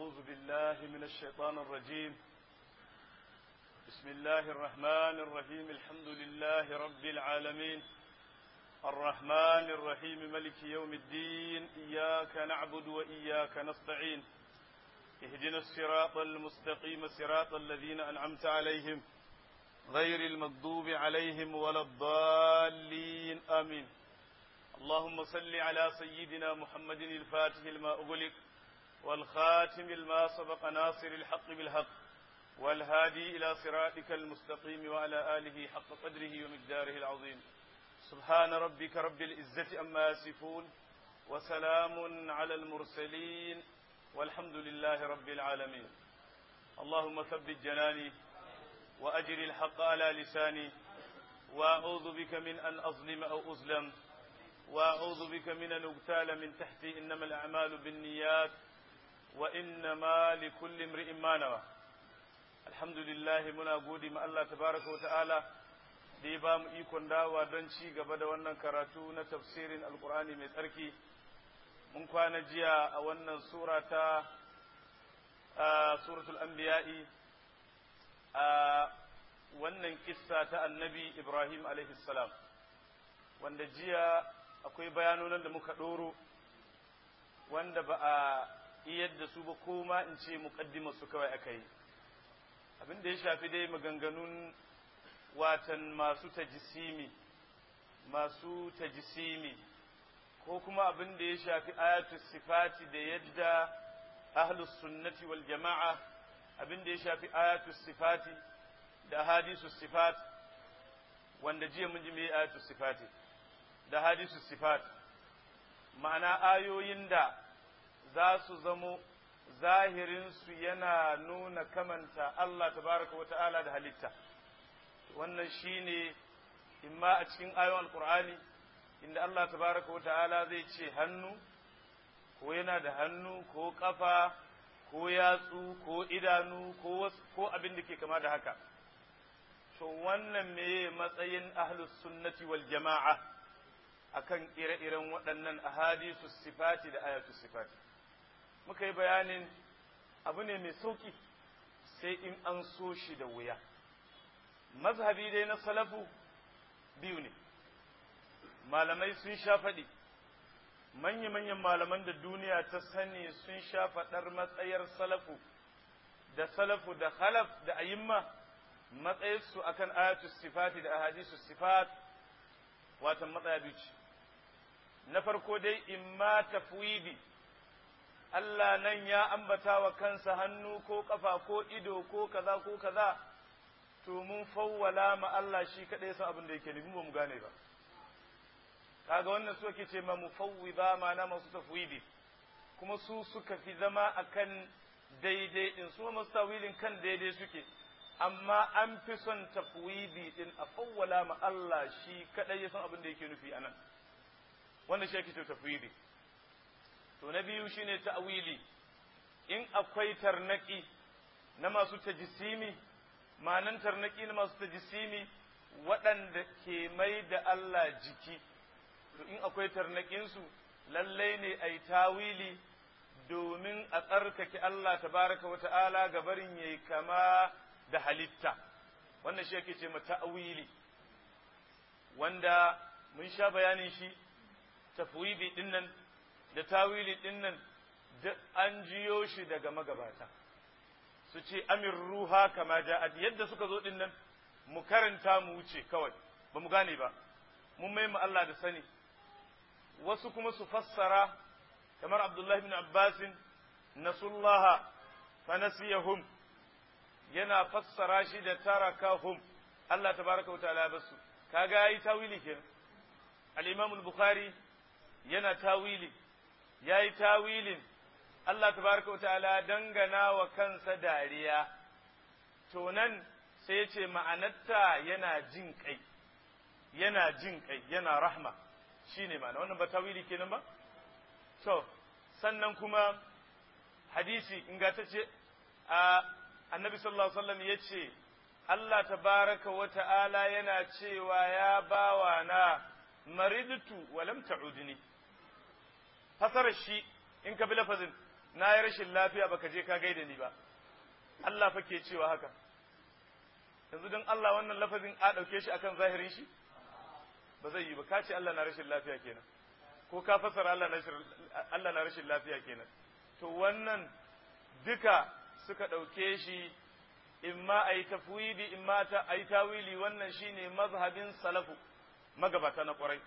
أعوذ بالله من الشيطان الرجيم بسم الله الرحمن الرحيم الحمد لله رب العالمين الرحمن الرحيم ملك يوم الدين إياك نعبد وإياك نستعين اهدنا الصراط المستقيم صراط الذين أنعمت عليهم غير المغضوب عليهم ولا الضالين آمين اللهم صل على سيدنا محمد الفاتح لما أغلق والخاتم لما سبق ناصر الحق بالحق والهادي إلى صراطك المستقيم وعلى آله حق قدره ومقداره العظيم سبحان ربك رب العزة أما يصفون وسلام على المرسلين والحمد لله رب العالمين اللهم ثبت جناني وأجر الحق على لساني وأعوذ بك من أن أظلم أو أظلم وأعوذ بك من أن أغتال من تحتي إنما الأعمال بالنيات وإنما لكل امرئ ما نوى الحمد لله muna gode ma Allah tabaraka wata'ala da ya ba mu ikon dawa don ci gaba da wannan karatu na tafsirin alkur'ani mai tsarki mun kwana jiya a wannan sura ta suratul anbiya'i a wannan kissa ta annabi ibrahim alaihi salam wanda jiya akwai bayanonan da muka ɗoro wanda ba a iyar da su ba ko ma in ce muƙaddima su kawai aka yi abin da ya shafi dai maganganun watan masu tajisimi masu tajisimi ko kuma abin da ya shafi ayatu sifati da yadda ahlus sunnati wal jama'a abin da ya shafi ayatu sifati da hadisu sifat wanda jiya mun ji me ayatu sifati da hadisu sifat ma'ana ayoyin da za su zamo zahirinsu yana nuna kamanta Allah tabaraka wa ta'ala da halitta wannan shine imma a cikin ayoyin alkur'ani inda Allah tabaraka wa ta'ala zai ce hannu ko yana da hannu ko kafa ko yatsu ko idanu ko abin da ke kama da haka to wannan meye matsayin ahlus sunnati wal jama'a akan ire-iren waɗannan ahadisu sifati da ayatu sifati muka yi bayanin abu ne mai sauƙi sai in an so shi da wuya mazhabi dai na salafu biyu ne malamai sun sha faɗi manya-manyan malaman da duniya ta sani sun sha faɗar matsayar salafu da salafu da khalaf da ayimma matsayarsu akan ayatu sifati da ahadisu sifat watan matsaya biyu ce na farko dai imma tafwidi Allah nan ya ambata wa kansa hannu ko ƙafa ko ido ko kaza ko kaza to mun fawwala ma Allah shi kaɗai san abin da yake nufi ba mu gane ba kaga wannan su ake ce ma mufawwida ma na masu tafwidi kuma su suka fi zama akan daidai din su masu tawilin kan daidai suke amma an fi son tafwidi din a fawwala ma Allah shi kaɗai ya san abin da yake nufi anan wannan shi ake ce tafwidi to na biyu shine ta'wili in akwai tarnaki na masu tajisimi ma'anan tarnaki na masu tajisimi waɗanda ke mai da Allah jiki to in akwai tarnakinsu lallai ne a yi tawili domin a tsarkake Allah tabaraka wa ta'ala ga barin yayi kama da halitta wannan shi yake ce ma ta'wili wanda mun sha bayanin shi tafwidi dinnan da tawili ɗin nan duk an jiyo shi daga magabata su ce amir ruha kama ja'ad yadda suka zo ɗin nan mu karanta mu wuce kawai ba mu gane ba mun mai Allah da sani wasu kuma su fassara kamar Abdullahi bin Abbasin nasullaha fa nasiyahum yana fassara shi da tarakahum Allah tabaraka wa ta'ala basu kaga yayi tawili kenan al-Imam al-Bukhari yana tawili ya yi tawilin Allah tabaraka ta'ala dangana wa kansa dariya, to nan sai ya ce ma'anarta yana jin kai, yana jin kai, yana rahma, shi ne ma'ana, wannan ba tawili kenan ba? To, sannan kuma hadisi ingantacce a annabi sallallahu Alaihi wasallam ya ce, Allah tabaraka wa ta'ala yana cewa ya bawa na maridtu walam ta'udni fasarar shi in ka bi lafazin na yi rashin lafiya baka je ka gaida ni ba Allah fa ke cewa haka yanzu don Allah wannan lafazin a ɗauke shi akan zahirin shi ba zai yi ba ka ce Allah na rashin lafiya kenan ko ka fasara Allah na rashin lafiya kenan to wannan duka suka ɗauke shi imma a yi tafwidi imma ta a yi tawili wannan shine mazhabin salafu magabata na ƙwarai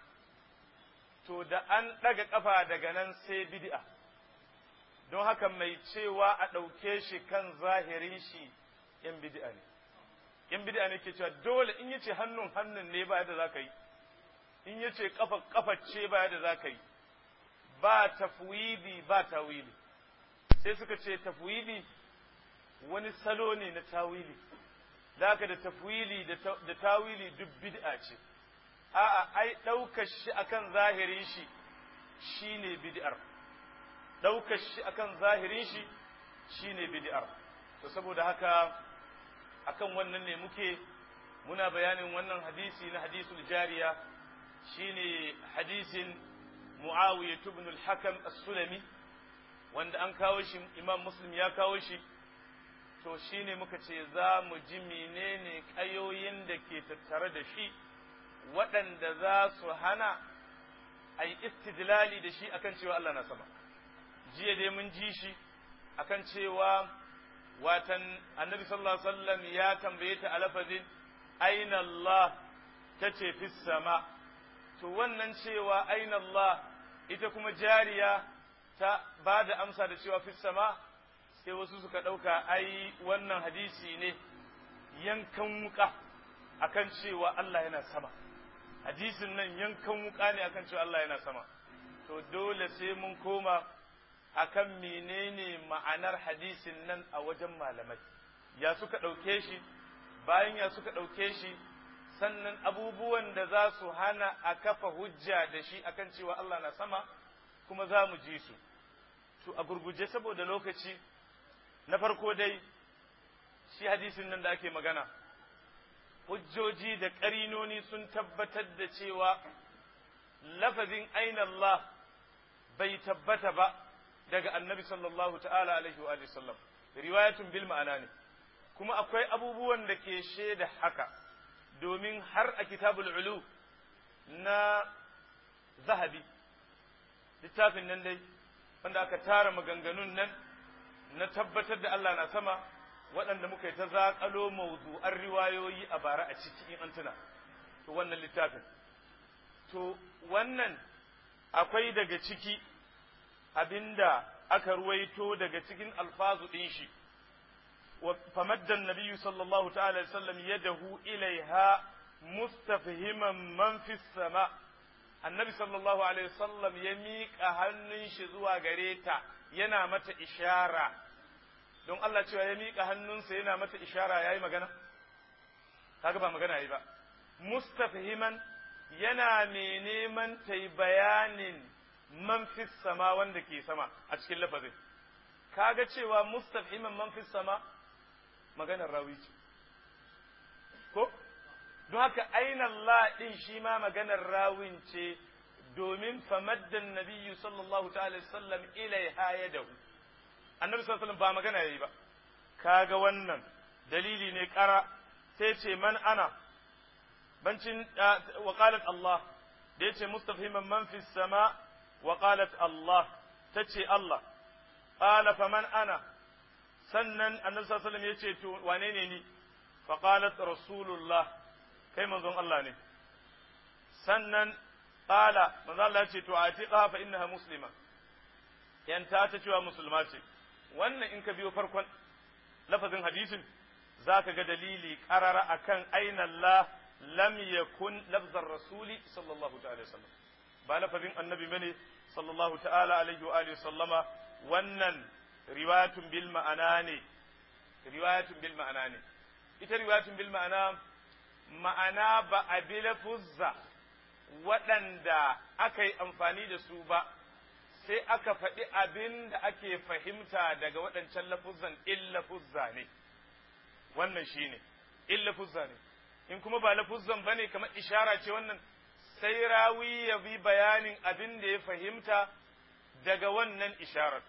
to da an ɗaga ƙafa daga nan sai bid'a don haka mai cewa a ɗauke shi kan zahirin shi ‘yan bid'a ne ‘yan bid'a ne ke cewa dole in yace hannun hannun ne ba yadda za ka yi in yace ƙafa ƙafa ce ba yadda za ka yi ba tafwidi ba tawili sai suka ce tafwidi wani salo ne na tawili da da tafwili da tawili duk bid'a ce a'a ai ɗaukar shi akan zahirin shi shine bid'ar ɗaukar shi akan zahirin shi shine bid'ar to saboda haka akan wannan ne muke muna bayanin wannan hadisi na hadisul jariya shine hadisin Muawiya ibn al-Hakam as-Sulami wanda an kawo shi Imam Muslim ya kawo shi to shine muka ce za mu ji menene kayoyin da ke tattare da shi waɗanda za su hana a yi istidlali da shi akan cewa Allah na sama jiya dai mun ji shi akan cewa watan annabi sallallahu alaihi wasallam ya tambaye ta a lafazin aina Allah ta ce fi sama to wannan cewa aina Allah ita kuma jariya ta ba da amsa da cewa fi sama sai wasu suka ɗauka ai wannan hadisi ne yankan wuka akan cewa Allah yana sama hadisin nan yankan wuka ne akan cewa Allah yana sama to dole sai mun koma akan menene ma'anar hadisin nan a wajen malamai ya suka ɗauke shi bayan ya suka ɗauke shi sannan abubuwan da za su hana a kafa hujja da shi akan cewa Allah na sama kuma za mu ji su to a gurguje saboda lokaci na farko dai shi hadisin nan da ake magana hujjoji da ƙarinoni sun tabbatar da cewa lafazin aina Allah bai tabbata ba daga annabi sallallahu ta'ala alaihi wa sallam riwayatun bil ma'ana ne kuma akwai abubuwan da ke shaida haka domin har a kitabul ulu na zahabi littafin nan dai wanda aka tara maganganun nan na tabbatar da Allah na sama waɗanda muka yi ta zaƙalo mawdu'an riwayoyi a bara a ciki in an tuna to wannan littafin to wannan akwai daga ciki abinda aka ruwaito daga cikin alfazu ɗin shi فمد النبي صلى الله تعالى وسلم يده إليها مستفهما من في السماء النبي صلى الله عليه وسلم يميك أهنن شزوا غريتا yana mata ishara don Allah cewa ya miƙa hannunsa yana mata ishara yayi magana kaga ba magana yayi ba mustafhiman yana mai neman ta yi bayanin man fi sama wanda ke sama a cikin lafazin kaga cewa mustafhiman man fi sama maganar rawi ce ko don haka aina Allah din shi ma maganar rawin ce domin famaddan nabiyyu sallallahu ta'ala sallam ilaiha yadahu annabi sallallahu ba magana yayi ba kaga wannan dalili ne kara sai ce man ana bancin wa qalat Allah da yace mustafhiman man fi sama wa qalat Allah tace Allah qala faman ana sannan annabi sallallahu alaihi wasallam yace to wane ne ni fa qalat rasulullah kai manzon Allah ne sannan qala manzon Allah yace to atiqa fa innaha muslima yanta ta cewa musulma ce wannan in ka biyo farkon lafazin hadisin zaka ga dalili qarara akan aina Allah lam yakun lafzar rasuli sallallahu ta'ala wasallam ba lafazin annabi bane sallallahu ta'ala alaihi wa alihi sallama wannan riwayatun bil ma'ana ne riwayatun bil ma'ana ne ita riwayatun bil ma'ana ma'ana ba a bi lafuzza waɗanda aka yi amfani da su ba sai aka faɗi abin da ake fahimta daga waɗancan lafuzzan in lafuzza ne wannan shi ne in lafuzza ne in kuma ba lafuzzan ba ne kamar ishara ce wannan sai rawi ya bi bayanin abin da ya fahimta daga wannan isharar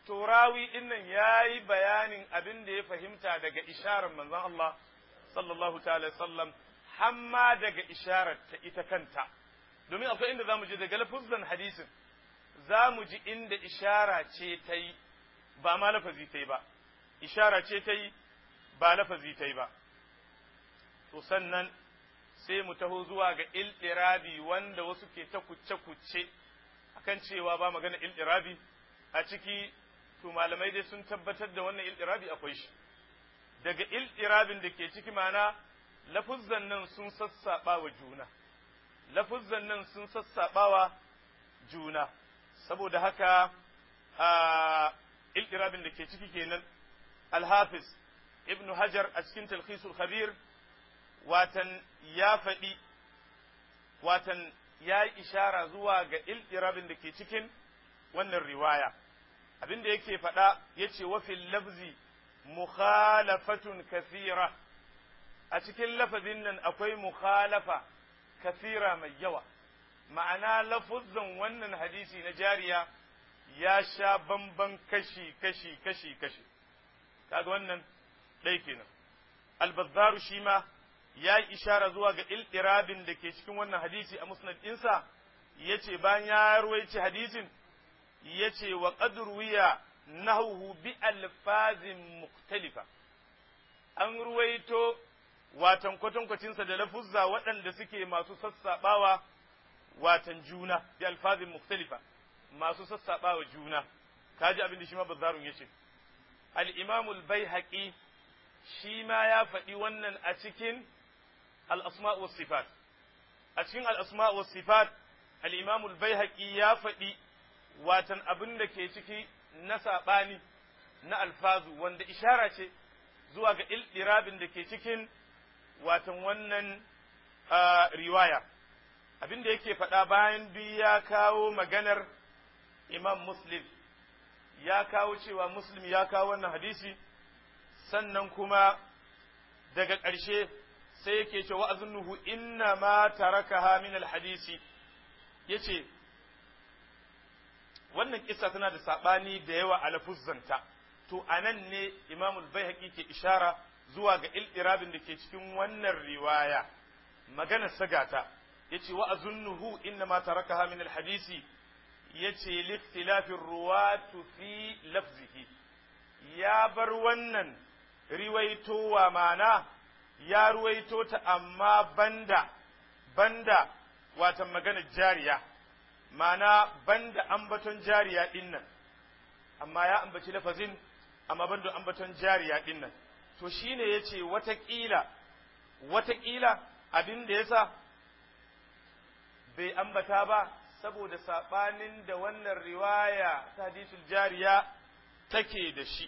to rawi din nan yayi bayanin abin da ya fahimta daga isharar manzon Allah sallallahu ta'ala sallam hamma daga isharar ta ita kanta domin akwai inda zamu je daga lafuzan hadisin zamu ji inda ishara ce ta yi ba ma lafazi ta yi ba ishara ce ta yi ba lafazi ta yi ba to sannan sai mu taho zuwa ga ilɗirabi wanda wasu ke ta kuce-kuce akan cewa ba magana ilɗirabi a ciki to malamai dai sun tabbatar da wannan ilɗirabi akwai shi daga ilɗirabin da ke ciki mana lafuzzan nan sun sassaɓa wa juna lafuzzan nan sun sassaɓa wa juna saboda haka a ilɗirabin da ke ciki kenan alhafiz ibn hajar a cikin talkhisul khabir watan ya faɗi watan ya yi ishara zuwa ga ilɗirabin da ke cikin wannan riwaya abin da yake faɗa ya ce wafin lafzi mukhalafatun kathira a cikin lafazin nan akwai mukhalafa kathira mai yawa ma'ana lafuzzan wannan hadisi na jariya ya sha bamban kashi kashi kashi kashi kaga wannan ɗai kenan albazzaru shi ma ya yi ishara zuwa ga ilɗirabin da ke cikin wannan hadisi a musnad ɗinsa ya ce bayan ya ruwaici hadisin ya ce wa ƙadurwiya nahuhu bi alfazin muktalifa an ruwaito watan kwatankwacinsa da lafuzza waɗanda suke masu sassaɓawa watan juna bi alfazin muktalifa masu sassaɓawa juna kaji abin da shi ma bazzarun ya ce al-imamul bai shi ma ya faɗi wannan a cikin الأسماء والصفات أتشين الأسماء والصفات الإمام البيهقي يا فدي واتن أبن دكي تكي نسا باني na alfazu wanda ishara ce zuwa ga ilɗirabin da ke cikin watan wannan riwaya abin da yake faɗa bayan duk ya kawo maganar imam muslim ya kawo cewa muslim ya kawo wannan hadisi sannan kuma daga ƙarshe sai yake ce wa azunnuhu inna ma tarakaha min alhadisi yace wannan kissa tana da sabani da yawa a lafuzzanta to anan ne Imam al-Baihaqi ke ishara zuwa ga iltirabin da ke cikin wannan riwaya magana sagata yace wa azunnuhu inna ma tarakaha min alhadisi yace li ikhtilafir ruwatu fi lafzihi ya bar wannan riwaitowa mana ya ruwaito ta amma banda banda watan maganar jariya mana banda ambaton jariya din nan amma ya ambaci lafazin amma banda ambaton jariya din nan to shine yace watakila watakila abin da yasa bai ambata ba saboda sabanin da wannan riwaya ta hadisul jariya take da shi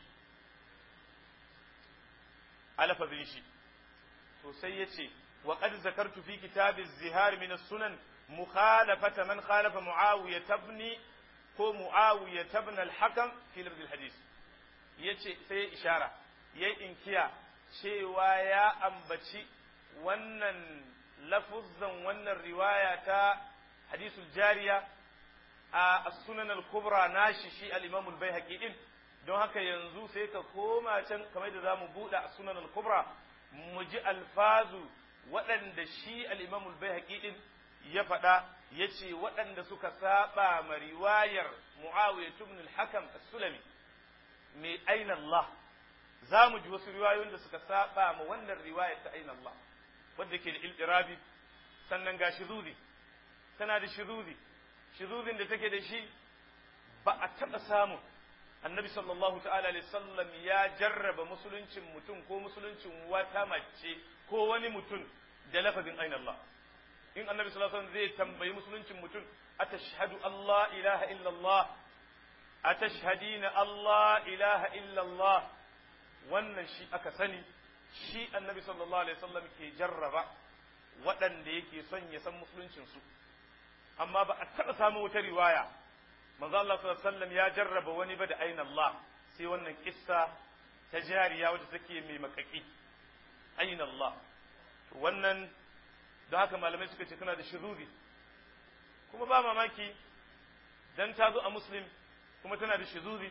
a lafazin shi to sai ya ce wa qad zakartu fi kitab az-zihar min as-sunan mukhalafata man khalafa muawiya tabni ko muawiya tabna al-hakam fi lafz al-hadith yace sai ya ishara yayi inkiya cewa ya ambaci wannan lafuzzan wannan riwaya ta hadisul jariya a sunan al-kubra nashi shi al-imam al-baihaqi din don haka yanzu sai ka koma can kamar da zamu buɗe a sunan al-kubra mu ji alfazu waɗanda shi al-imam al-baihaqi din ya faɗa yace waɗanda suka saba ma riwayar muawiya ibn al-hakam as-sulami mai aina Allah za mu ji wasu riwayoyin da suka saba ma wannan riwayar ta aina Allah wadda ke da iltirabi sannan ga shizudi tana da shizudi shizudin da take da shi ba a taɓa samun annabi sallallahu ta'ala alaihi sallam ya jarraba musuluncin mutum ko musuluncin wata mace ko wani mutum da lafazin aina Allah in annabi sallallahu alaihi zai tambayi musuluncin mutum atashhadu Allah ilaha illallah atashhadina Allah ilaha illallah wannan shi aka sani shi annabi sallallahu alaihi wasallam ke jarraba waɗanda yake son ya san musuluncinsu amma ba a taɓa samun wata riwaya manzo Allah sallallahu alaihi wasallam ya jarraba wani ba da aina Allah sai wannan kissa ta jariya wadda take mai makaki aina Allah wannan don haka malamai suka ce tana da shiruri kuma ba mamaki dan ta zo a muslim kuma tana da shizuri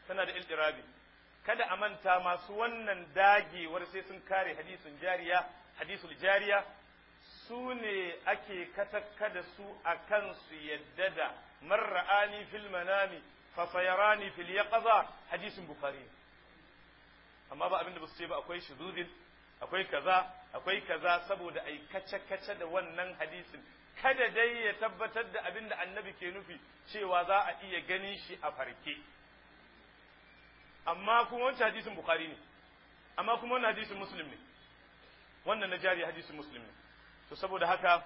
tana da iltirabi kada a manta masu wannan dagewar sai sun kare hadisin jariya hadisul jariya su ne ake katakka da su a kan su yadda da marra'ani fil manami fa sayarani fil yaqza hadisin bukhari amma ba abinda ba su ce ba akwai shuzudin akwai kaza akwai kaza saboda ai kace kace da wannan hadisin kada dai ya tabbatar da abin da annabi ke nufi cewa za a iya ganin shi a farke amma kuma wancan hadisin bukhari ne amma kuma wannan hadisin muslim ne wannan na jari hadisin muslim ne to saboda haka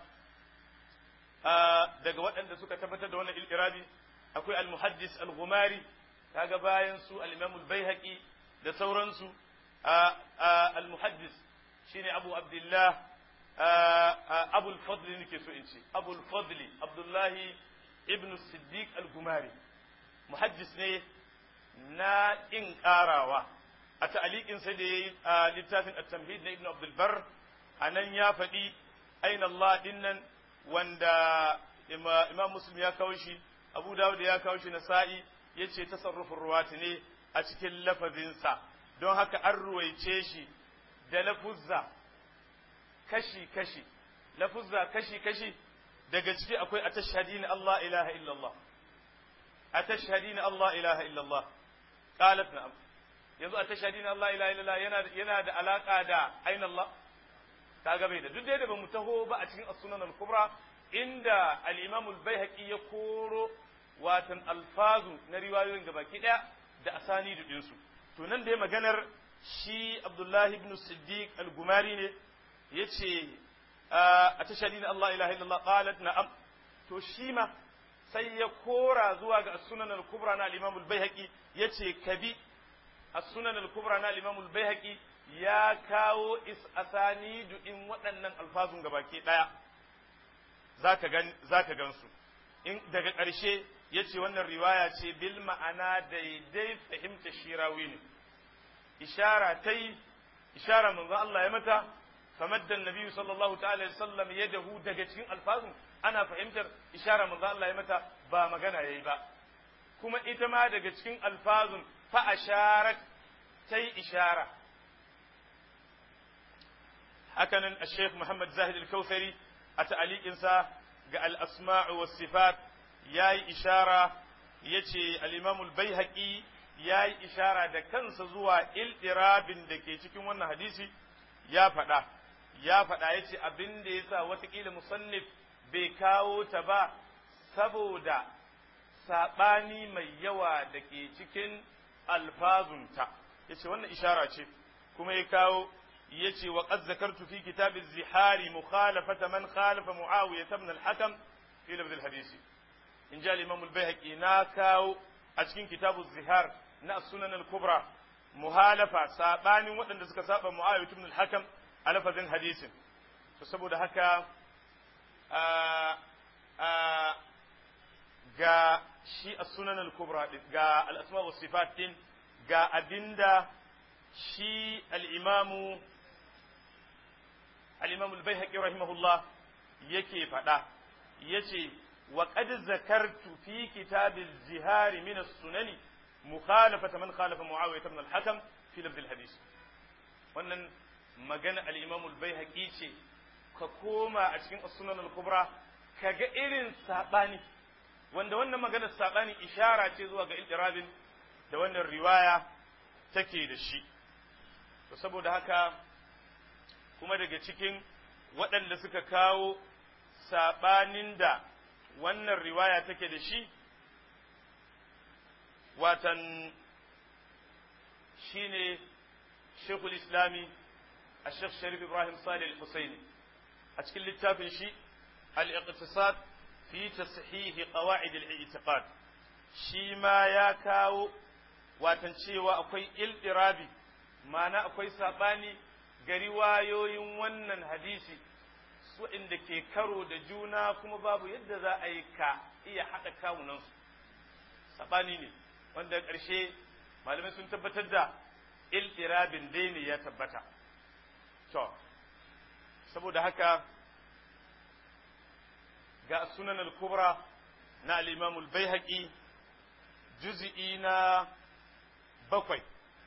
daga waɗanda suka tabbatar da wannan ilirabi akwai al-muhaddis al-ghumari kaga bayan su al-imam al-baihaqi da sauransu al-muhaddis shine abu abdullah abul fadli nake so in ce abul fadli abdullahi ibn siddiq al-gumari muhaddis ne na in karawa a ta'aliqin sai da yayi a littafin at-tamhid na ibn abdul bar anan ya faɗi aina Allah dinnan wanda imam muslim ya kawo shi abu dawud ya kawo shi nasa'i yace tasarrufin ruwati ne a cikin lafazinsa don haka an ruwaice shi da lafuzza kashi-kashi, lafuzza kashi-kashi daga ciki akwai a tashhadi na Allah ilaha illallah, a tashhadi na Allah ilaha illallah, ƙalat na'am, yanzu a tashhadi na Allah ilaha illallah yana da alaƙa da ainihin Allah, ka bai da duk da ba mu taho ba a cikin as-sunan al-kubra inda al-imam al-baihaqi ya koro watan alfazu na riwayoyin gabaki ɗaya da asani ɗinsu. To nan da ya maganar shi Abdullahi ibn Siddiq al-Gumari ne ya ce a tashadi na Allah ilaha illallah qalat na'am to shi ma sai ya kora zuwa ga as-sunan al-kubra na al-imam al-baihaqi yace kabi as-sunan al-kubra na al-imam al-baihaqi ya kawo is asanidu in waɗannan alfazun gabaki daya zaka gan zaka gansu in daga ƙarshe yace wannan riwaya ce bil ma'ana daidai fahimta shirawi ne ishara tai ishara manzo Allah ya mata فمد النبي صلى الله تعالى وسلم يده daga cikin alfazun ana fahimtar ishara manzo Allah ya mata ba magana yayi ba kuma ita ma daga cikin alfazun fa asharat tai ishara hakanan al-Sheikh Muhammad Zahid al-Kautsari a ta'aliqin sa ga al-asma'u was sifat yayi ishara yace al-Imam al-Baihaqi yayi ishara da kansa zuwa iltirabin da ke cikin wannan hadisi ya faɗa ya faɗa ya ce abin da ya sa watakila musannif bai kawo ta ba saboda saɓani mai yawa da ke cikin alfazunta ya ce wannan ishara ce kuma ya kawo ya ce wa qad zakartu fi kitabin zihari mukhalafata man khalafa muawiya ibn al-hakam fi lafz al-hadisi in ja al-imam al-baihaqi na kawo a cikin kitabu zihar na sunan al-kubra muhalafa sabanin waɗanda suka saba muawiya ibn al-hakam a lafazin hadisin to saboda haka ga shi a sunan al-kubra ga al-asma wa sifat din ga abinda shi al-imamu al-imamu al-baihaqi rahimahullah yake faɗa yace wa qad zakartu fi kitab az-zihar min as-sunani mukhalafata man khalafa muawiyah ibn al-hakam fi lafz al-hadith wannan magana al-imam al-baihaqi ce ka koma a cikin as-sunan al-kubra kaga irin sabani wanda wannan maganar sabani ishara ce zuwa ga iltirabin da wannan riwaya take da shi to saboda haka kuma daga cikin waɗanda suka kawo sabanin da wannan riwaya take da shi watan shine shekul islami a shekh sharif ibrahim salih al-husaini a cikin littafin shi al-iqtisad fi tashihi qawaid al-i'tiqad shi ma ya kawo watan cewa akwai iltirabi ma'ana akwai sabani ga riwayoyin wannan hadisi su inda ke karo da juna kuma babu yadda za a yi ka iya haɗa kawunansu sabani ne wanda ƙarshe malamai sun tabbatar da iltirabin dai ne ya tabbata to saboda haka ga sunan al-kubra na al-imam al-baihaqi juz'i na bakwai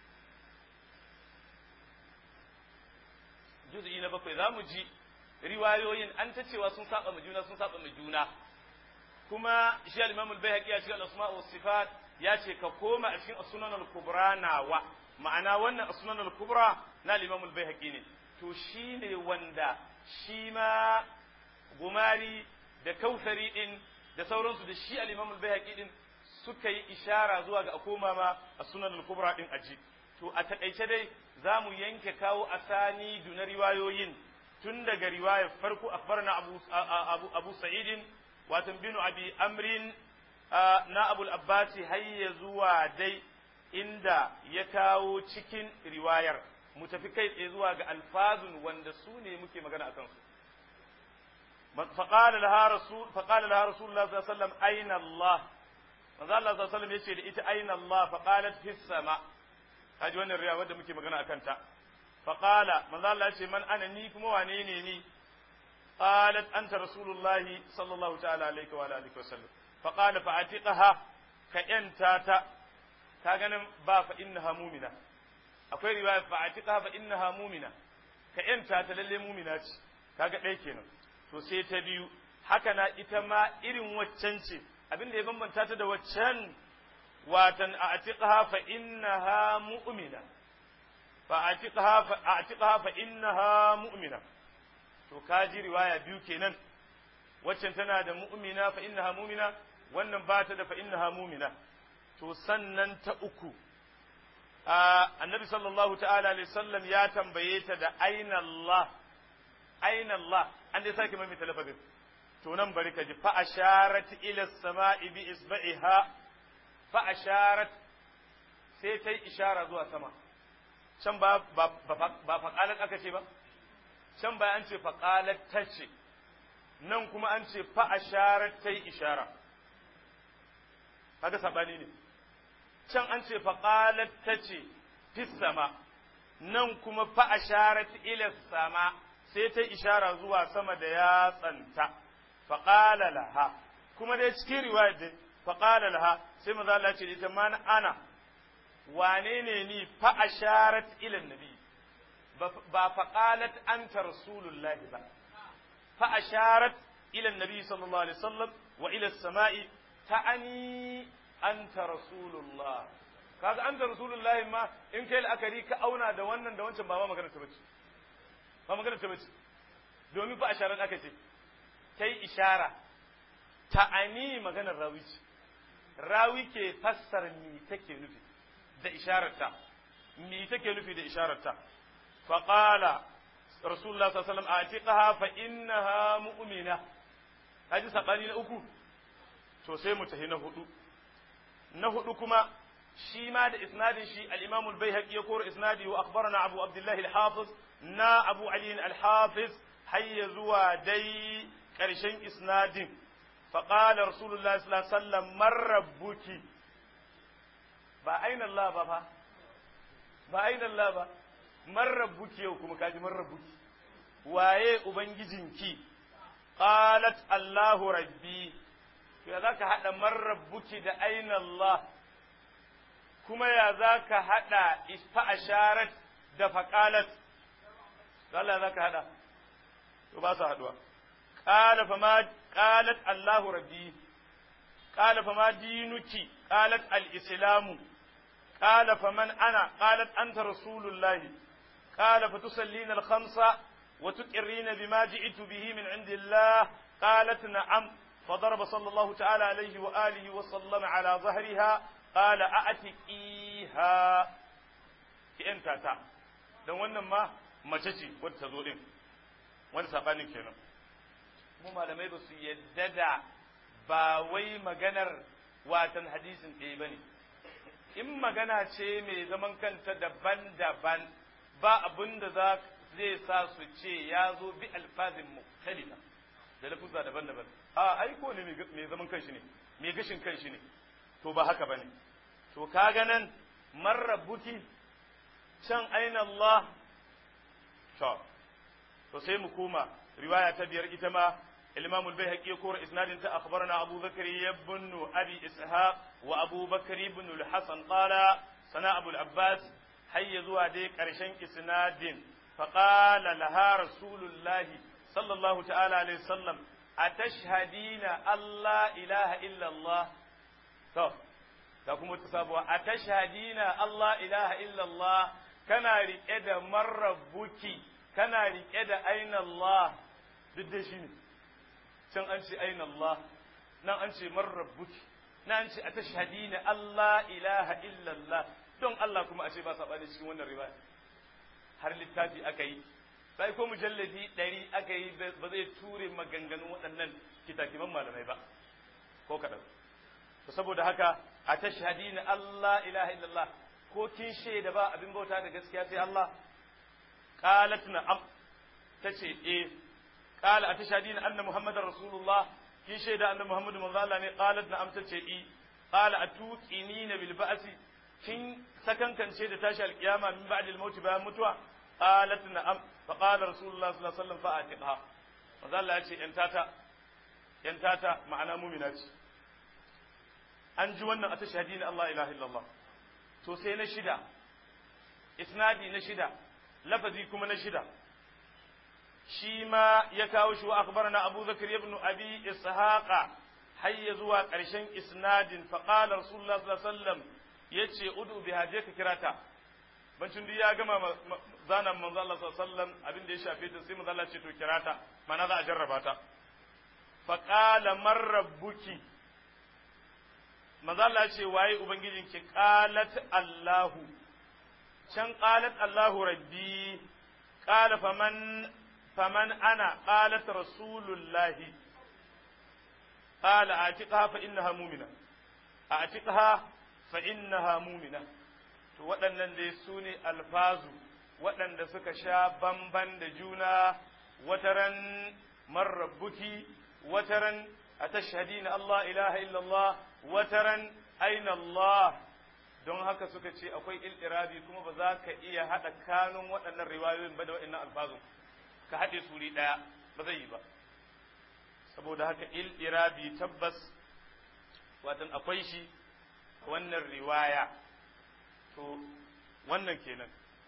juz'i na bakwai za mu ji riwayoyin an ta cewa sun saba ma juna sun saba ma juna kuma shi al-Imam al-Baihaqi a cikin al-Asma' wa Sifat ya ce ka koma a cikin as-Sunan al-Kubra nawa ma'ana wannan as-Sunan al-Kubra na al-Imam al-Baihaqi ne to shine wanda shi ma gumari da kausari din da sauransu da shi al-Imam al-Baihaqi din suka yi ishara zuwa ga akoma ma as-Sunan al-Kubra din aji to a takaice dai za mu yanke kawo asani na riwayoyin tun daga riwayar farko akhbarna abu abu abu sa'idin watan binu abi amrin na abul abbasi hayya zuwa dai inda ya kawo cikin riwayar mu tafi kai tsaye zuwa ga alfazun wanda su ne muke magana akan su فقال لها رسول فقال لها رسول الله صلى الله عليه وسلم أين الله manzo Allah sallallahu alaihi wasallam yace da ita aina Allah fa qalat fis sama kaji wannan riya wanda muke magana akan ta fa qala manzo Allah yace man ana ni kuma wane ne ni qalat anta rasulullah sallallahu ta'ala alaihi wa alihi wasallam fa qala fa atiqaha ka yanta ta ka ganin ba fa innaha mu'mina akwai riwaya fa atiqaha fa innaha mu'mina ka yanta ta lalle mu'mina ce kaga ɗaya kenan to sai ta biyu haka na ita ma irin waccan ce abin da ya bambanta ta da waccan watan a atiqaha fa innaha mu'mina fa atiqaha fa atiqaha fa innaha mu'mina to kaji riwaya biyu kenan waccan tana da mu'mina fa innaha mu'mina wannan ba ta da fa innaha mu'mina to sannan ta uku annabi sallallahu ta'ala alaihi wasallam ya tambaye ta da aina Allah aina Allah an dai sake mai talafazin to nan bari ka ji fa asharat ila sama'i bi isba'iha fa asharat sai ta yi ishara zuwa sama can ba ba ba faqalat aka ce ba can ba an ce faqalat ta ce nan kuma an ce fa asharat ta yi ishara haka sabani ne can an ce faqalat ta ce fi sama nan kuma fa asharat ila sama sai ta ishara zuwa sama da yatsanta faƙala laha kuma dai cikin riwayar dai faƙala laha sai maza Allah ce ita ma ana wane ne ni fa asharat ila nabi ba faqalat anta rasulullahi ba fa asharat ila nabi sallallahu alaihi wasallam wa ila samai ta'ani anta rasulullah kaga anta rasulullahi ma in kai la'akari ka auna da wannan da wancan ba ma magana ta bace ba magana ta bace domin fa asharat aka ce ta yi ishara ta'ani maganar rawi ce rawi ke fassara mi take nufi da ishararta mi take nufi da ishararta faqala rasulullah sallallahu alaihi wasallam atiqaha fa innaha mu'mina haji sabani na uku to sai mu tahi na hudu na hudu kuma shi ma da isnadin shi al-imam al-baihaqi ya koro isnadi wa akhbarana abu abdullah al-hafiz na abu ali al-hafiz hayya zuwa dai ƙarshen isnadin faƙalar rasulullah sallallahu alaihi wasallam marrabbuki ba aina Allah ba fa ba aina Allah ba marrabbuki yau kuma kaji marrabbuki waye ubangijinki qalat Allahu rabbi ya zaka hada marrabbuki da aina Allah kuma ya zaka hada isfa asharat da faqalat Allah zaka hada to ba su haduwa قال فما قالت الله ربي قال فما دينك قالت الإسلام قال فمن أنا قالت أنت رسول الله قال فتصلين الخمسة وتقرين بما جئت به من عند الله قالت نعم فضرب صلى الله تعالى عليه وآله وسلم على ظهرها قال أأتقيها ki ‘yanta ta, don wannan ma mace ce wadda ta zo ɗin, wani saɓanin kenan. mu malamai ba su yadda da ba wai maganar watan hadisin ɗaya ba ne in magana ce mai zaman kanta daban-daban ba abin da za zai sa su ce ya zo bi alfazin muktalifa da lafuzza daban-daban a aiko ne mai zaman kanshi ne mai gashin kanshi ne to ba haka ba ne to kaga nan marrabuki can aina Allah to sai mu koma riwaya ta biyar ita ma الإمام البيهقي يقول إسناد أخبرنا أبو بكر بن أبي إسحاق وأبو بكر بن الحسن قال sana abul abbas hayya zuwa dai ƙarshen isnadin faqala laha rasulullahi sallallahu ta'ala alaihi wasallam atashhadina Allah ilaha illa Allah to da kuma ta sabuwa atashhadina Allah ilaha illa Allah kana rike da marrabbuki kana rike da aina Allah duk da shi ne can an ce aina Allah nan an ce marrabbuki nan an ce atashhadina Allah ilaha illa Allah don Allah kuma a ce ba saɓani cikin wannan riwaya har littafi aka yi sai ko mujalladi ɗari aka yi ba zai ture maganganun waɗannan kitakiman malamai ba ko kaɗan to saboda haka a tashhadi na Allah ilaha illallah ko kin shaida ba abin bauta da gaskiya sai Allah qalat na'am tace eh qala a tashhadi na anna muhammadar rasulullah kin shaida anna muhammadu manzo Allah ne qalat na'am tace eh qala atuqinina bil ba'si kin sakankance da tashi alkiyama min ba'dil maut bayan mutuwa qalat na'am fa qala rasulullah sallallahu alaihi wasallam fa atiqha manzo Allah ya ce yan tata yan tata ma'ana mu'mina ce an ji wannan a tashhadi na Allah ilaha illallah to sai na shida isnadi na shida lafazi kuma na shida shi ma ya kawo shi wa akhbarana Abu Zakar ibn Abi Ishaqa hayya zuwa ƙarshen isnadin fa qala rasulullah sallallahu alaihi wasallam yace udu bi haje ka kirata bancin duk ya gama zanan manzo Allah sallallahu alaihi wasallam abin da ya shafe ta sai manzo Allah ce to kirata mana za a jarraba ta fa qala man rabbuki manzo Allah ce waye ubangijinki qalat Allahu can qalat Allahu rabbi qala faman faman ana qalat rasulullahi qala atiqha fa innaha mu'mina atiqha fa innaha mu'mina to waɗannan dai su ne alfazu waɗanda suka sha bamban da juna wataran marrabbuki wataran atashhadina Allah ilaha illallah wataran aina Allah don haka suka ce akwai iltirabi kuma ba za ka iya haɗa kanun waɗannan riwayoyin ba da waɗannan alfazun ka haɗe suri ɗaya ba zai yi ba saboda haka iltirabi tabbas watan akwai shi wannan riwaya to wannan kenan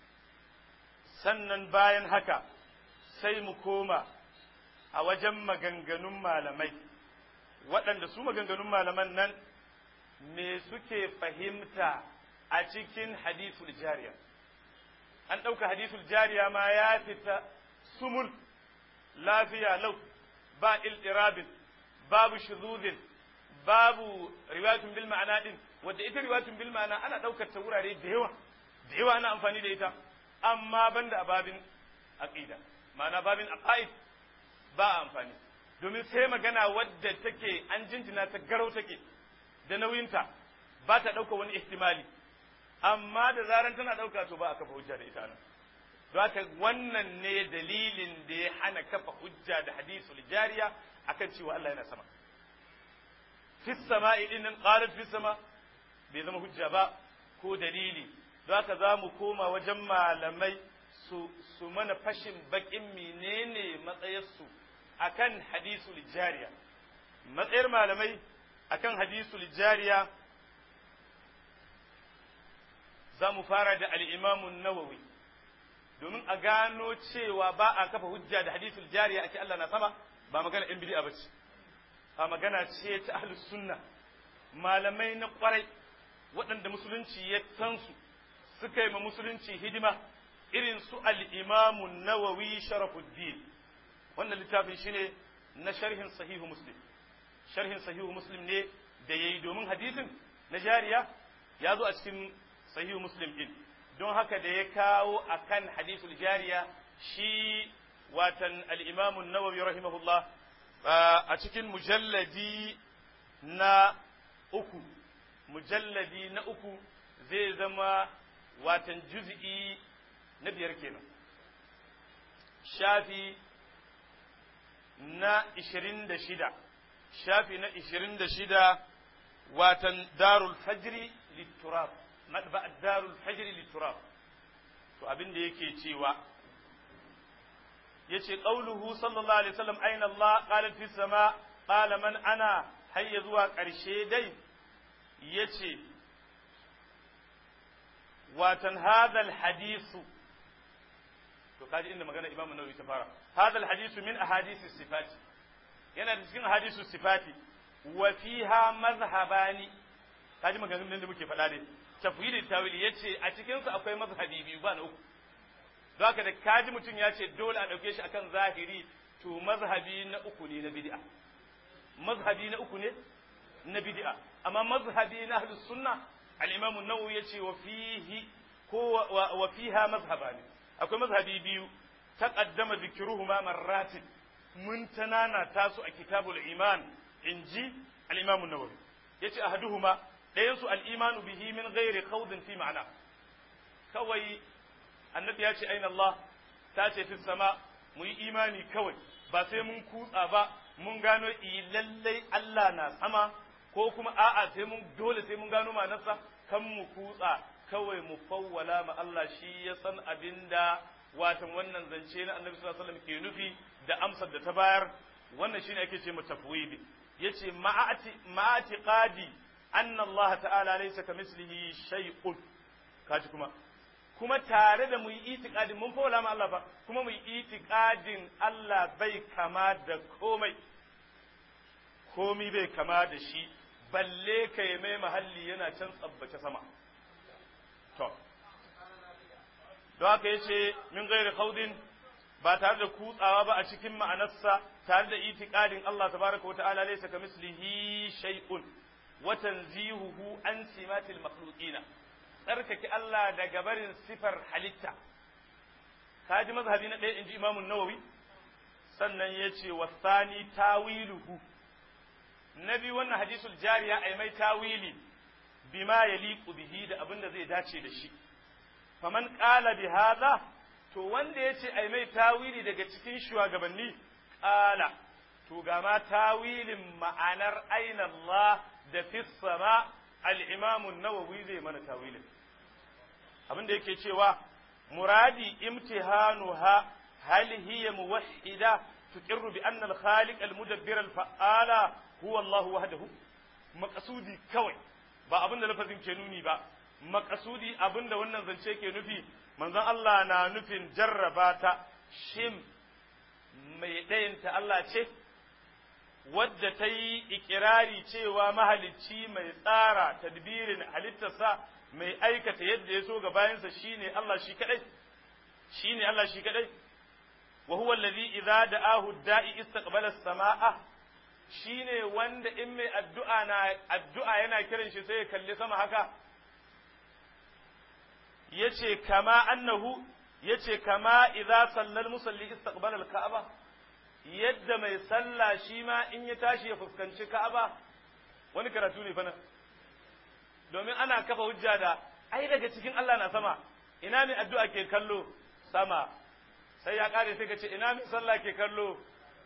sannan bayan haka sai mu koma a wajen maganganun malamai waɗanda su maganganun malaman nan me suke fahimta a cikin hadithul jariya an ɗauka hadithul jariya ma ya fita sumul lafiya lau ba iltirabin babu shuzuzin babu riwayatun bil ma'ana din wadda ita riwayatun bil ma'ana ana ɗaukar ta wurare da yawa da yawa ana amfani da ita amma banda a babin aqida ma'ana babin aqaid ba amfani domin sai magana wadda take an jinjina ta garau take da nauyinta ba ta ɗauka wani ihtimali amma da zaran tana ɗauka to ba a kafa hujja da ita nan don haka wannan ne dalilin da ya hana kafa hujja da hadisul jariya akan cewa Allah yana sama fi sama'i din nan qalat fi sama bai zama hujja ba ko dalili don haka za mu koma wajen malamai su su mana fashin bakin menene matsayarsu akan hadisul jariya matsayar malamai akan hadisul jariya za mu fara da al'imamun nawawi domin a gano cewa ba a kafa hujja da hadisul jariya ake Allah na sama ba magana in bid'a bace a magana ce ta ahlus sunna malamai na kwarai waɗanda musulunci ya san su suka yi ma musulunci hidima irin su al-imamun nawawi sharafuddin wannan littafin shine na sharhin sahihu muslim sharhin sahihu muslim ne da yayi domin hadisin na jariya ya zo a cikin sahihu muslim din don haka da ya kawo akan hadisul jariya shi watan al-imam an-nawawi rahimahullah a cikin mujalladi na uku mujalladi na uku zai zama watan juz'i na biyar kenan shafi na ishirin da shida shafi na ishirin da shida watan darul fajri litturab madba darul fajri litturab to abin da yake cewa yace qauluhu sallallahu alaihi wasallam aina Allah qala fi sama qala man ana hayya zuwa ƙarshe dai yace watan hadal hadisu to kaji inda magana Imam Nawawi ta fara hadal hadisu min ahadisi sifati yana da cikin ahadisu sifati wa fiha mazhabani kaji maganganun da muke faɗa dai tafwidi tawili yace a cikin su akwai mazhabi biyu ba na uku don haka da kaji mutum ya ce dole a ɗauke shi akan zahiri to mazhabi na uku ne na bid'a mazhabi na uku ne na bid'a amma mazhabi na ahlus sunna al-imam an-nawawi yace wa fihi ko wa fiha mazhabani akwai mazhabi biyu taqaddama dhikruhuma marratin mun tanana tasu a kitabul iman inji al-imam an-nawawi yace ahaduhuma dayan su al-imanu bihi min ghairi khawdin fi ma'ana kawai annabi ya ce aina Allah ta ce fi sama mu yi imani kawai ba sai mun kutsa ba mun gano lallai Allah na sama ko kuma a'a sai mun dole sai mun gano ma'anarsa kan mu kutsa kawai mu fawwala ma Allah shi ya san abinda watan wannan zance na Annabi sallallahu alaihi wasallam ke nufi da amsar da ta bayar wannan shine ake ce mutafwidi yace ma'ati ma'ati qadi anna Allah ta'ala laysa kamislihi shay'un kaji kuma kuma tare da mu yi itikadin mun fawwala ma Allah ba kuma mu yi itikadin Allah bai kama da komai komi bai kama da shi balle ka yi mai mahalli yana can tsabbace sama to don haka ya ce min gairi khawdin ba tare da kutsawa ba a cikin ma'anarsa tare da itikadin Allah tabaraka wa ta'ala laysa kamislihi shay'un wa tanzihuhu an simatil makhluqina tsarkake Allah daga barin sifar halitta kaji mazhabi na ɗaya inji Imam Nawawi sannan yace wasani tawiluhu nabi wannan hadisul jariya ai mai tawili bima yaliqu bihi da abin da zai dace da shi faman qala bi hadha to wanda yace ai mai tawili daga cikin shugabanni qala to ga ma tawilin ma'anar aina Allah da fi sama al-imam an-nawawi zai mana tawilin abin da yake cewa muradi imtihanuha hal hiya muwahhida tuqirru bi anna al-khaliq al-mudabbir al-fa'ala huwa Allah wahdahu maqsudi kawai ba abin da lafazin ke nuni ba maqsudi abin da wannan zance ke nufi manzon Allah na nufin jarraba ta shin mai ɗayanta Allah ce wadda ta yi ikirari cewa mahalicci mai tsara tadbirin halittarsa mai aikata yadda ya so ga bayansa shine Allah shi kadai shine Allah shi kadai wa huwa alladhi idza da'ahu da'i istaqbala as-samaa'a shine wanda in mai addu'a na addu'a yana kiran shi sai ya kalli sama haka yace kama annahu yace kama idza sallal musalli istaqbala al-ka'aba yadda mai sallah shi ma in ya tashi ya fuskanci ka'aba wani karatu ne fa nan domin ana kafa hujja da ai daga cikin Allah na sama ina mai addu'a ke kallo sama sai ya kare sai ka ce ina mai sallah ke kallo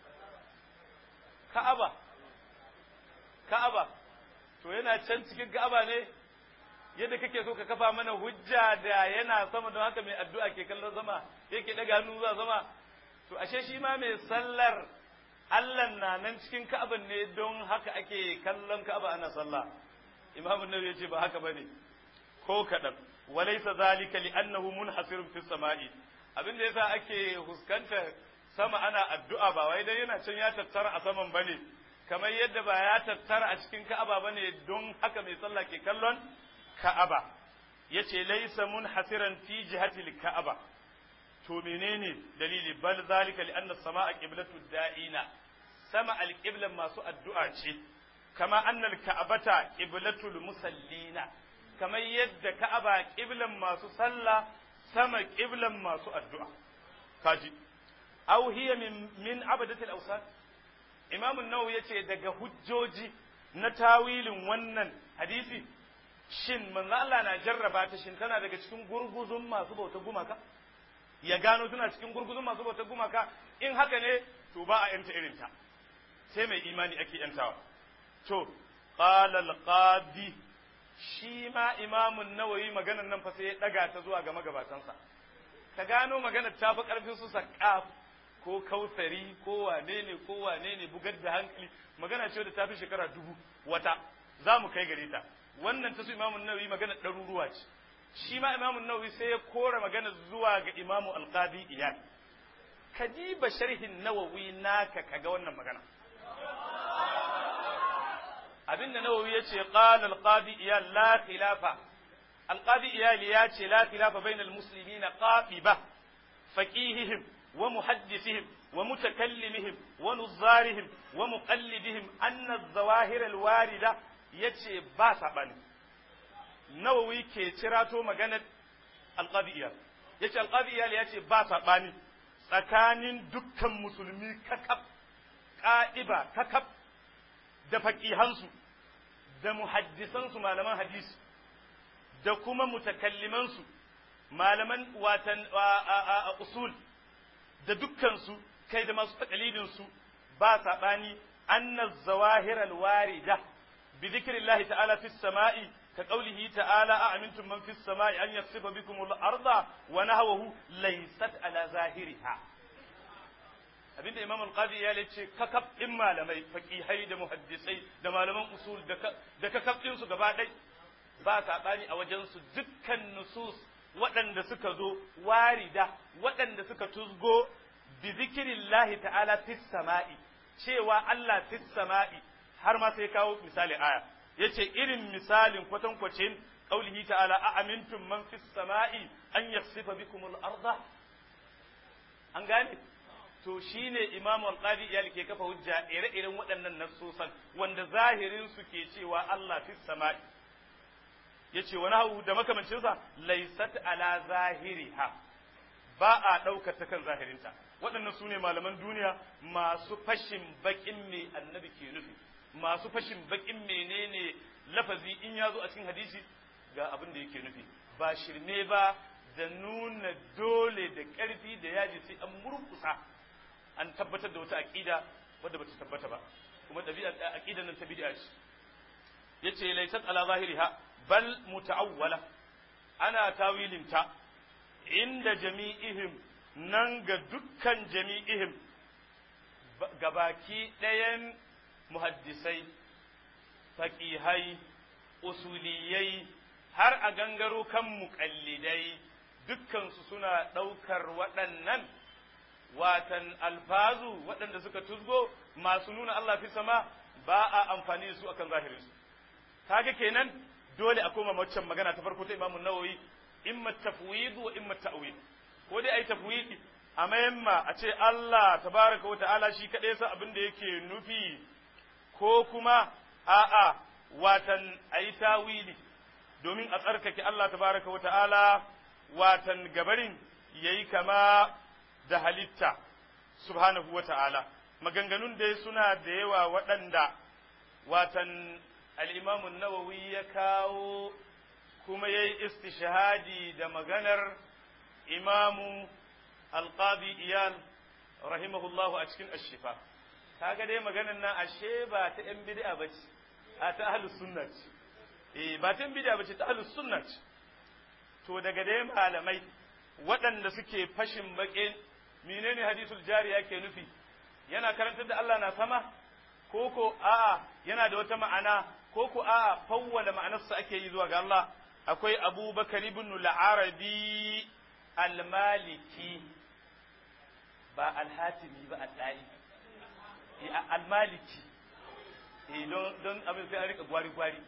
ka'aba ka'aba to yana can cikin ka'aba ne yadda kake so ka kafa mana hujja da yana sama don haka mai addu'a ke kallon sama yake daga hannu zuwa sama to ashe shi ma mai sallar Allah na nan cikin ka'aban ne don haka ake kallon ka'aba ana sallah Imam Nawawi yace ba haka bane ko kadan walaysa zalika li'annahu munhasirun fis sama'i abin da yasa ake huskanta sama ana addu'a ba wai dan yana can ya tattara a saman bane kamar yadda ba ya tattara a cikin ka'aba bane don haka mai sallah ke kallon ka'aba yace laysa munhasiran fi jihatil ka'aba to menene dalili bal zalika li anna samaa qiblatu da'ina sama alqiblan masu addu'a ce kama annal ka'abata qiblatul musallina kamar yadda ka'aba qiblan masu sallah sama qiblan masu addu'a kaji aw hiya min min abadatil awsan imam an-nawawi yace daga hujjoji na tawilin wannan hadisi shin manzo Allah na jarraba ta shin tana daga cikin gurguzun masu bautar gumaka ya gano tana cikin gurguzun masu bautar gumaka in haka ne to ba a yanta irinta sai mai imani ake yantawa to qala al-qadi shi ma imamun nawawi maganar nan fa sai ya daga ta zuwa ga magabatansa ka gano maganar ta fi karfin su saqaf ko kausari ko wane ne ko wane ne bugar da hankali magana ce da ta fi shekara dubu wata za mu kai gare ta wannan ta su imamun nawawi magana ɗaruruwa ce shi ma imamu nawawi sai ya kora magana zuwa ga imamu alqadi iyad kadiba sharhin nawawi naka kaga wannan magana abinda nawawi yace qala alqadi iyad la khilafa alqadi iyad ya ce la khilafa bainal muslimina qabiba faqihihim wa muhaddisihim wa mutakallimihim wa nuzarihim wa muqallidihim anna az-zawahir al-warida yace ba sabani nawawi ke cirato maganar alqadiyya yace alqadiyya yace ba sabani tsakanin dukkan musulmi kakab ƙa'iba kakab da faƙihansu da muhaddisansu malaman hadisi da kuma mutakallimansu malaman watan usul da dukkansu kai da masu takalidinsu ba saɓani anna zawahir alwarida bi zikrillahi ta'ala fis sama'i ka qawlihi ta'ala a amintum man fis sama'i an yaksifa bikum al-arda wa nahwahu laysat ala zahiriha abinda imam al-qadi ya ce kakab din malamai faqihai da muhaddisai da malaman usul da kakab din su gaba ɗai ba saɓani a wajen su dukkan nusus waɗanda suka zo warida waɗanda suka tuzgo bi zikrillahi ta'ala fis sama'i cewa Allah fis sama'i har ma sai kawo misali aya yace irin misalin kwatankwacin qaulihi ta'ala a amintum man fis sama'i an yaksifa bikumul arda an gane to shine imam al-qadi iyal ke kafa hujja ire-iren waɗannan nassosan wanda zahirin su ke cewa Allah fis sama'i yace wani hawu da makamancin sa laysat ala zahiriha ba a ɗaukar ta kan zahirinta waɗannan su ne malaman duniya masu fashin baƙin me annabi ke nufi masu fashin baƙin menene lafazi in ya zo a cikin hadisi ga abin da yake nufi ba shirme ba da nuna dole da ƙarfi da yaji sai an murkusa an tabbatar da wata aƙida wadda bata tabbata ba kuma ɗabi'a aƙidan nan ta bid'a ce yace laysat ala zahiriha bal muta'awwala ana tawilinta inda jami'ihim nan ga dukkan jami'ihim gabaki ɗayan muhaddisai faƙihai usuliyai har a gangaro kan muƙallidai dukkansu suna ɗaukar waɗannan watan alfazu waɗanda suka tuzgo masu nuna Allah fi sama ba a amfani da su akan zahirinsu kaga kenan dole a koma waccan magana ta farko ta imamun nawawi imma tafwid wa imma ta'wil ko dai ai tafwidi a mayamma a ce Allah tabaraka wa ta'ala shi kadai sa abin da yake nufi ko kuma a'a watan ayi tawili domin a tsarkake Allah tabaraka wa ta'ala watan gabarin yayi kama da halitta subhanahu wa ta'ala maganganun dai suna da yawa waɗanda watan al'imamun nawawi ya kawo kuma ya yi istishhadi da maganar imamu alƙadi iyal rahimahullahu a cikin ashifa kaga dai maganar nan ashe ba ta ‘yan bid'a ba ce a ta ahlus sunna ce eh ba ta ‘yan bid'a ba ce ta ahlus sunna ce to daga dai malamai waɗanda suke fashin baƙin menene hadisul jari yake nufi yana karantar da Allah na sama ko ko a'a yana da wata ma'ana ko ko a'a fawwala ma'anarsa ake yi zuwa ga Allah akwai Abubakar ibn al-Arabi al-Maliki ba al-Hatimi ba al-Dai al-Maliki eh don don abin sai a rika gwari gwari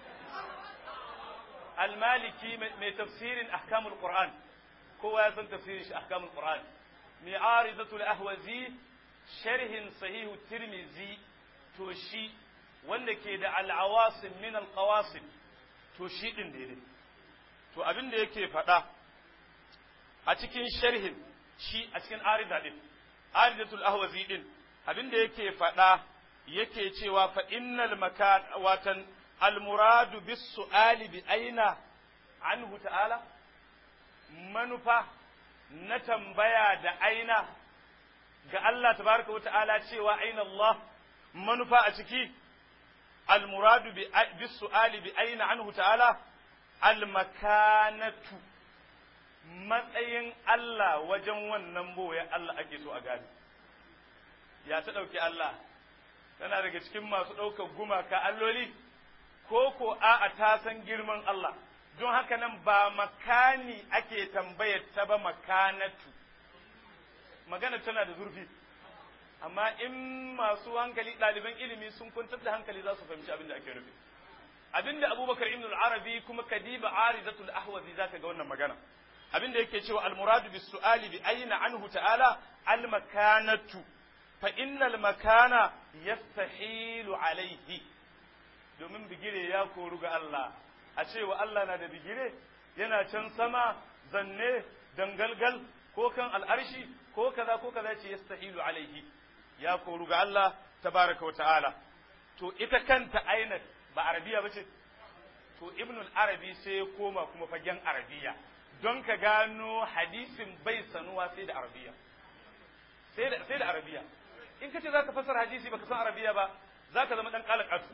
al-Maliki mai tafsirin ahkamul Qur'an kowa ya san tafsirin shi ahkamul Qur'an mi'arizatul ahwazi sharhin sahihu tirmizi to shi wanda ke da al'awasim min alqawasim to shi din daidai to abin da yake faɗa a cikin sharhin shi a cikin arida din aridatul ahwazi din abin da yake faɗa yake cewa fa innal makan watan almuradu bis su'ali bi aina anhu ta'ala manufa na tambaya da aina ga Allah tabaraka wa ta'ala cewa aina Allah manufa a ciki almuradu bi su'ali bi aina anhu ta'ala almakanatu matsayin Allah wajen wannan boye Allah ake so a gani ya ta ɗauki Allah tana daga cikin masu ɗaukar gumaka alloli ko ko a'a ta san girman Allah don haka nan ba makani ake tambayar ta ba makanatu magana tana da zurfi amma in masu hankali ɗaliban ilimi sun kwantar da hankali za su fahimci abin da ake nufi abin da abubakar ibn al-arabi kuma kadiba arizatul ahwazi zaka ga wannan magana abin da yake cewa al-muradu bis su'ali bi ayna anhu ta'ala al-makanatu fa innal makana yastahilu alaihi domin bigire ya koru ga Allah a cewa Allah na da bigire yana can sama zanne dangalgal ko kan al'arshi ko kaza ko kaza ce yastahilu alaihi ya koru ga Allah tabaraka wa ta'ala to ita kanta ainat ba arabiya bace to ibn al-arabi sai ya koma kuma fagen arabiya don ka gano hadisin bai sanuwa sai da arabiya sai da sai da arabiya in kace zaka fasara hadisi baka san arabiya ba zaka zama dan kalakatu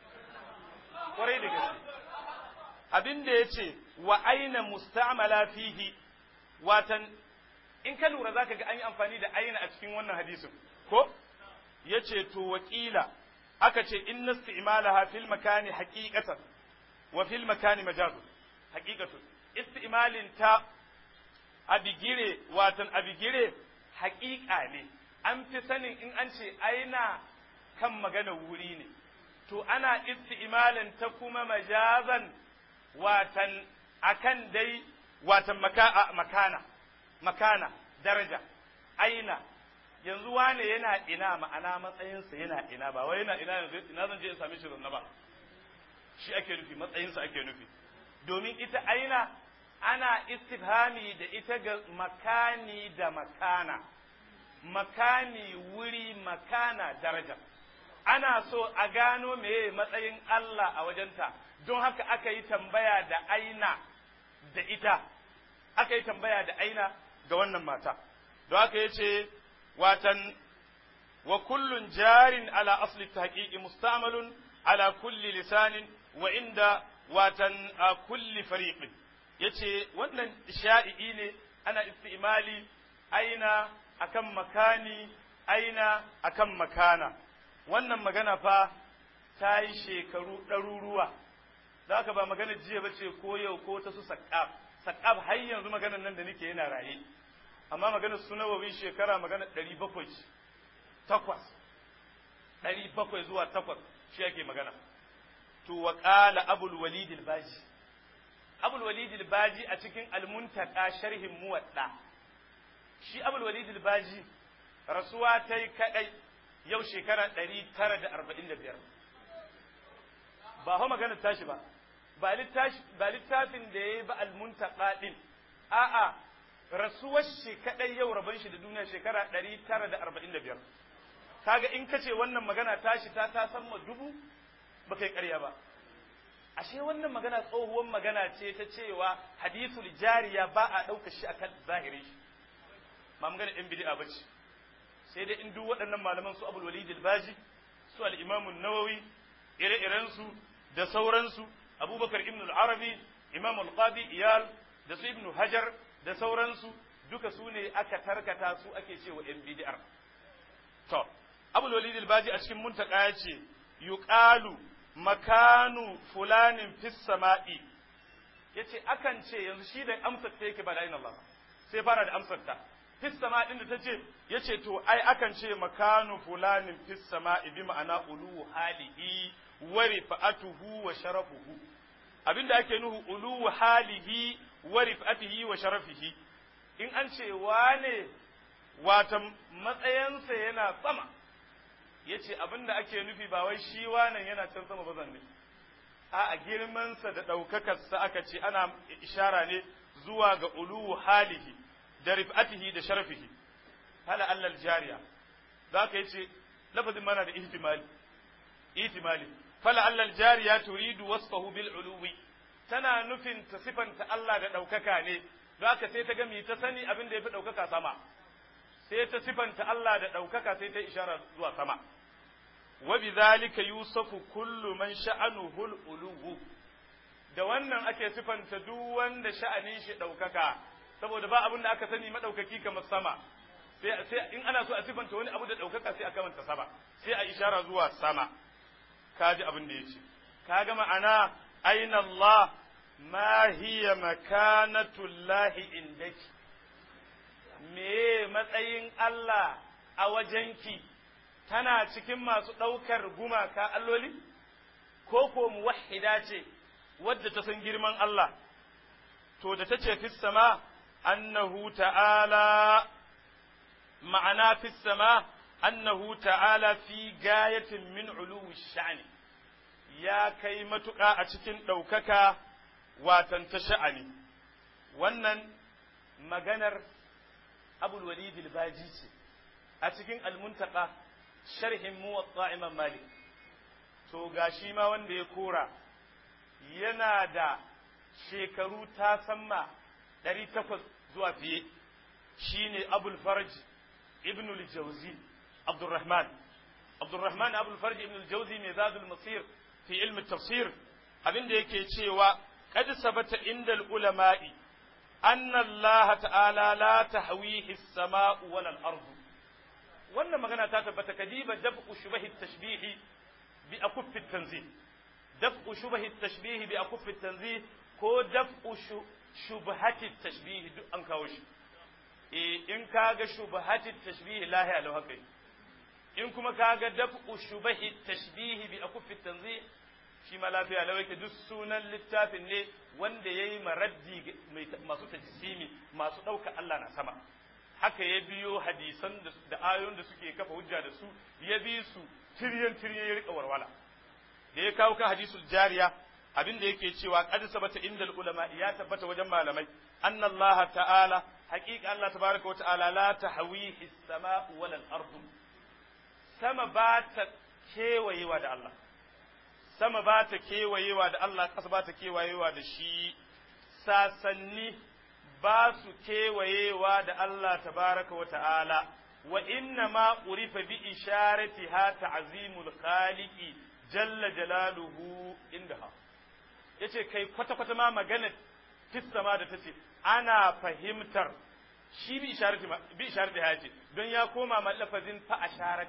kwarai da gaske abin da yace wa aina musta'mala fihi watan in ka lura zaka ga an yi amfani da aina a cikin wannan hadisin ko yace to wakila aka ce inna isti'malaha fil makani haqiqatan wa fil makani majazun haqiqatun isti'malin ta abigire watan abigire haƙiƙa ne an fi sanin in an ce aina kan magana wuri ne to ana isti'malin ta kuma majazan watan akan dai watan makana makana daraja aina yanzu wane yana ina ma'ana matsayinsa yana ina ba wai yana ina yanzu ina zan je in same shi zanna ba shi ake nufi matsayinsa ake nufi domin ita aina ana istifhami da ita ga makani da makana makani wuri makana daraja ana so a gano meye matsayin Allah a wajenta don haka aka yi tambaya da aina da ita aka yi tambaya da aina ga wannan mata don haka ya ce watan wa kullun jarin ala asli tahqiqi mustamalun ala kulli lisanin wa inda watan a kulli fariqin yace wannan sha'i'i ne ana istimali aina akan makani aina akan makana wannan magana fa ta yi shekaru ɗaruruwa za ka ba magana jiya ba ce ko yau ko ta su saƙaf saƙaf har yanzu maganar nan da nake yana raye amma maganar su nawawi shekara magana ɗari bakwai takwas ɗari bakwai zuwa takwas shi ake magana to wa ƙala abul walid al-baji abul walid al-baji a cikin al-muntaka sharhin muwadda shi abul walid al-baji rasuwa ta yi kaɗai yau shekara ɗari tara da arba'in da biyar ba hau maganar tashi ba ba littafin da ya yi ba almuntaka ɗin a'a rasuwar shi kaɗai yau rabon shi da duniya shekara ɗari tara da arba'in da biyar kaga in kace wannan magana tashi ta ta san ma dubu ba kai ƙarya ba ashe wannan magana tsohuwar magana ce ta cewa hadithul jariya ba a ɗauka shi akan zahirin shi ba magana ɗin bid'a ba ce sai dai in duk waɗannan malaman su abul walid al-baji su al-imam an-nawawi ire-iren su da sauransu abubakar ibn al-arabi imam al-qadi iyal da su ibn hajar da sauransu duka su ne aka tarkata su ake cewa yan bid'ar to abul walid al-baji a cikin muntaka ya ce yuqalu makanu fulanin fis sama'i yace akan ce yanzu shi da amsar ta yake ba da Allah sai fara da amsar ta fis sama din da ta ce ya ce to ai akan ce makanu fulanin fis sama bi ma'ana ulu halihi wa rifa'atuhu wa sharafuhu abinda ake nuhu ulu halihi wa rifa'atihi wa sharafihi in an ce wane wata matsayinsa yana sama ya ce abinda ake nufi ba wai shi wanan yana can sama ba zanne a girmansa da ɗaukakarsa aka ce ana ishara ne zuwa ga ulu halihi da rif'atihi da sharafihi hala allal jariya za ka yace lafazin mana da ihtimali ihtimali fala allal jariya turidu wasfahu bil uluwi tana nufin ta sifanta Allah da ɗaukaka ne za ka sai ta ga mi ta sani abin da ya fi ɗaukaka sama sai ta sifanta Allah da ɗaukaka sai ta ishara zuwa sama wa bidhalika yusafu kullu man sha'anuhu al uluwu da wannan ake sifanta duk wanda sha'anin shi ɗaukaka saboda ba abin da aka sani madaukaki kamar sama sai sai in ana so a sifanta wani abu da daukaka sai a kamanta sama sai a ishara zuwa sama kaji abin da yace kaga ma'ana aina Allah ma hiya makanatullahi indaki me matsayin Allah a wajenki tana cikin masu ɗaukar gumaka alloli ko ko muwahhida ce wadda ta san girman Allah to da ta ce fi sama annahu ta'ala ma'ana fi sama annahu ta'ala fi gayatin min uluwi sha'ani ya kai matuƙa a cikin ɗaukaka watan ta sha'ani wannan maganar abul walid al-baji ce a cikin al-muntaka sharhin muwatta imam malik to gashi ma wanda ya kora yana da shekaru ta samma ɗari takwas zuwa fiye shine abul farj ibn al-jawzi abdurrahman abdurrahman abul farj ibn al-jawzi mai zadul masir fi ilmi tafsir abinda yake cewa qad sabata inda al-ulama'i anna Allah ta'ala la tahwihi as-sama'u wal ardu wannan magana ta tabbata kadiba daf'u shubahi at-tashbih bi akuff at-tanzih daf'u shubahi at-tashbih bi akuff at-tanzih ko daf'u shubhati at-tashbih duk an kawo shi eh in kaga shubhati at-tashbih lahi alau haka in kuma kaga daf'u shubahi at-tashbih bi akuff at-tanzih shi ma lafiya lau yake duk sunan littafin ne wanda ya yi maraddi masu tajisimi masu ɗauka Allah na sama haka ya biyo hadisan da ayoyin da suke kafa hujja da su ya bi su tiryan tiryan ya rika warwala da ya kawo kan hadisul jariya abin da yake cewa qad sabata indal ulama ya tabbata wajen malamai anna Allah ta'ala haqiqa Allah tabaraka wa ta'ala la tahwihi as-sama'u wal ardu sama ba ta kewayewa da Allah sama ba ta kewayewa da Allah ƙasa ba ta kewayewa da shi sasanni ba su kewayewa da Allah tabaraka wa ta'ala wa inna ma urifa bi isharati ha ta'zimul khaliqi jalla jalaluhu indaha yace kai kwata kwata ma magana ma da tace ana fahimtar shi bi isharati bi isharati ha ce don ya koma lafazin fa asharat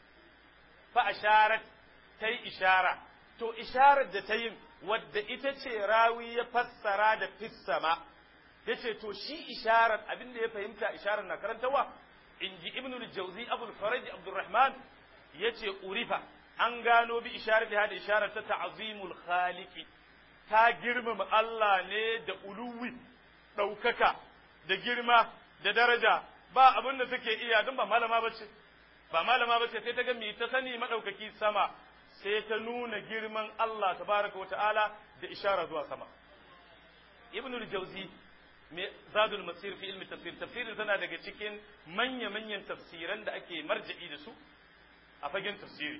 fa asharat tai ishara to isharar da ta yin wadda ita ce rawi ya fassara da fissama ya ce to shi isharar abin da ya fahimta isharar na karantawa in ji ibnul jauzi abul faraj abdurrahman ya ce urifa an gano bi isharar da isharar ta ta'azimul khaliqi ta girmama Allah ne da uluwi ɗaukaka da girma da daraja ba abin da take iya don ba malama bace ba malama bace sai ta ga me ta sani madaukaki sama sai ta nuna girman Allah tabaraka wata'ala da ishara zuwa sama ibnul jauzi mai zadul masir fi ilmi tafsir tafsirin tana daga cikin manya-manyan tafsiran da ake marja'i da su a fagen tafsiri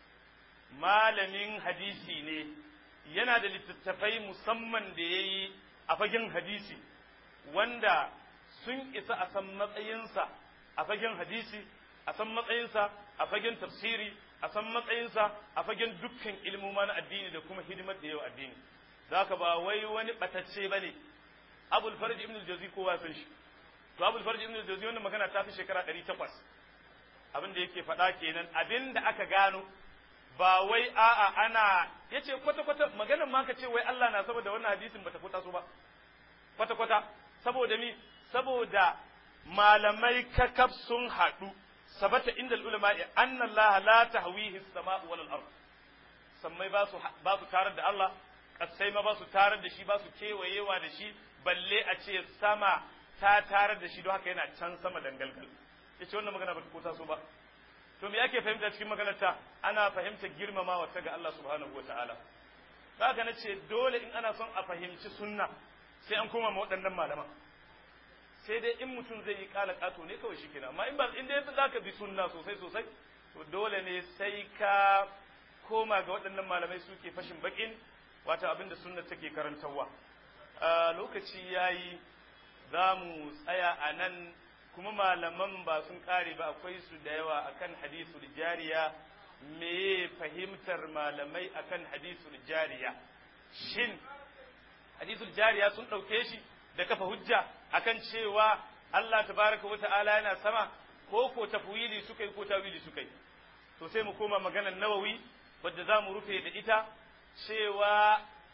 malamin hadisi ne yana da littattafai musamman da ya yi a fagen hadisi wanda sun isa a san matsayinsa a fagen hadisi a san matsayinsa a fagen tafsiri a san matsayinsa a fagen dukkan ilmoma na addini da kuma hidimar da yau addini za ka ba wai wani batacce ba ne abul farj ibn al-jawzi kowa san shi to abul farj ibn al-jawzi wannan magana ta fi shekara 800 abin da yake faɗa kenan abin da aka gano ba wai a'a ana yace kwata kwata maganar ma ka ce wai Allah na saboda wannan hadisin bata fita su ba kwata kwata saboda mi saboda malamai kakaf sun haɗu sabata inda ulama anna Allah la tahwihi as-sama'u wal ard sammai ba su ba su tarar da Allah kasai ma ba su tarar da shi ba su kewayewa da shi balle a ce sama ta tarar da shi don haka yana can sama dangalgal yace wannan magana ba ta kota so ba to me ake fahimta cikin maganar ta ana fahimta girmamawa ta ga Allah subhanahu wataala haka nace dole in ana son a fahimci sunna sai an koma ma waɗannan malaman sai dai in mutum zai yi kala kato ne kawai shikenan amma in ba in dai za ka bi sunna sosai sosai to dole ne sai ka koma ga waɗannan malamai suke fashin bakin wata abin da sunna take karantarwa lokaci yayi za mu tsaya a nan kuma malaman ba sun kare ba akwai su da yawa akan hadisul jariya me fahimtar malamai akan hadisul jariya shin hadisul jariya sun ɗauke shi da kafa hujja akan cewa Allah tabaraka wa ta'ala yana sama ko ko tafwili suka yi ko tawili suka yi to sai mu koma maganar nawawi wadda za mu rufe da ita cewa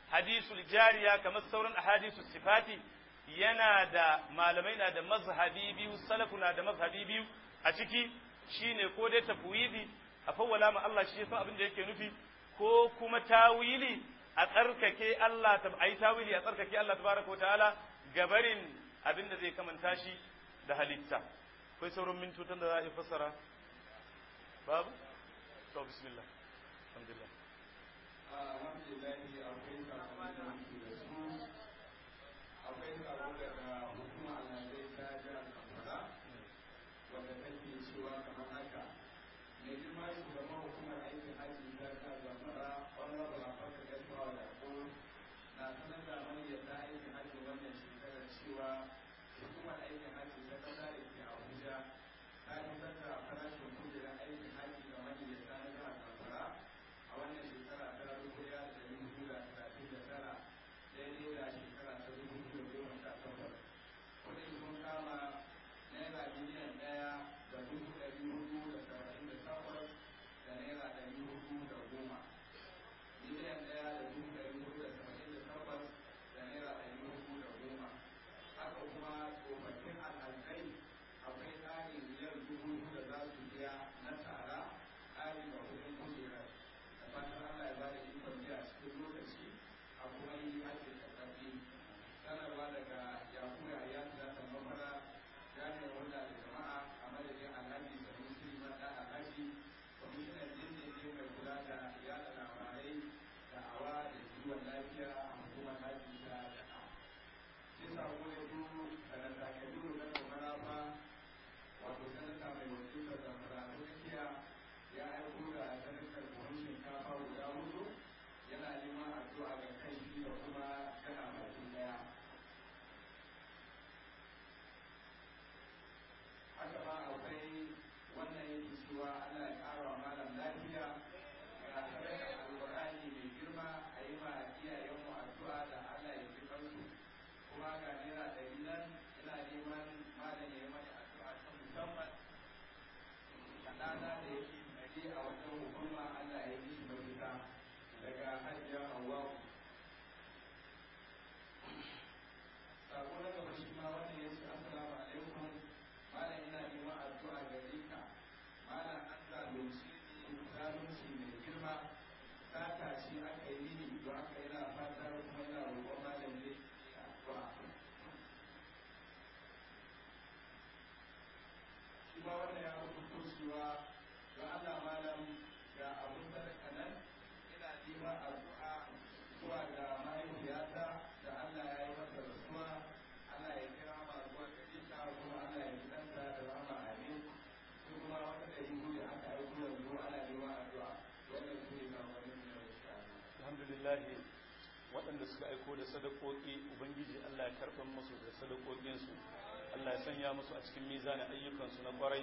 hadisul jariya kamar sauran ahadisu sifati yana da malamai na da mazhabi biyu salafu na da mazhabi biyu a ciki shine ko dai tafwidi a fawwala ma Allah shi san abin da yake nufi ko kuma tawili a tsarkake Allah ta ayi tawili a tsarkake Allah tabaraka ta'ala gabarin abin da zai kamanta shi da halitta akwai sauran mintutan da za a yi fassara babu to bismillah alhamdulillah alhamdulillah akwai sakonni da muke da su akwai sako daga hukuma alhazai ta jihar zamfara wanda take cewa kamar haka mai girma shugaban hukumar aikin hajji ta jihar zamfara honorable abubakar gaisuwa da ko na sanar da maniyyata aikin hajji wannan shekarar cewa hukumar aikin hajji ta kasa da ke abuja ta fitar da farashin kujerar aikin hajji ga maniyyata na jihar zamfara a wannan shekara ta dubu ɗaya da ɗari hudu da talatin da tara daidai da shekara ta dubu biyu da goma sha takwas kuɗin sun kama naira miliyan ɗaya da dubu ɗari hudu da saba'in da takwas da naira ɗari hudu da goma miliyan ɗaya da dubu ɗari hudu da saba'in da takwas da naira ɗari hudu da goma haka kuma tsofaffin alhazai akwai tsarin miliyan dubu hudu da za su biya na tara ƙari ga kuɗin kujerar da fatan Allah ya bada ikon biya cikin lokaci a kuma yi ake tattafi sanarwa daga yakubu a yan da ta mafara jami'ar hulɗa da jama'a a madadin alhaji sanusi mada alhaji kwamishinan dindindin mai kula da yada labarai da awa da kiwon lafiya a hukumar haji ta jaka sai sako ya biyu sanata kabiru na kamarafa wato sanata mai wakiltar zamfara ta tsakiya ya aiko da sadakar buhun shinkafa guda hudu yana neman addu'a ga kai shi da kuma kana baki daya haka ma akwai wannan yake cewa Allah ya ƙara wa malam lafiya ga sadakar alƙur'ani mai girma a yi ma iyayenmu addu'a da Allah ya ji kansu kuma ga naira ɗari nan ina neman malam ya yi mani addu'a ta musamman ɗana da yake tsare a wajen hukuma Allah ya yi shi mafita daga hajiya Hawwa. Sako na gaba shi ma wanda ya ce Assalamu alaikum malam ina neman addu'a gare ka malam an zalunci ni zalunci mai girma sata shi aka yi ni don haka yana fatar kuma yana roƙon malam zai addu'a. Shi ma wanda ya rubuto cewa don Allah malam ga abun sadaka nan ina neman addu'a zuwa ga mahaifiyata da Allah ya yi masa rasuwa Allah ya kira ma zuwa gare ta kuma Allah ya gidanta da rama amin su kuma wata da yi gudu aka yi gudu yanzu ana neman addu'a wannan su ne kamfanin da ya shi alhamdulillah waɗanda suka aiko da sadakoki ubangiji Allah ya karɓar musu da sadakokinsu Allah ya sanya musu a cikin mizanin ayyukansu na kwarai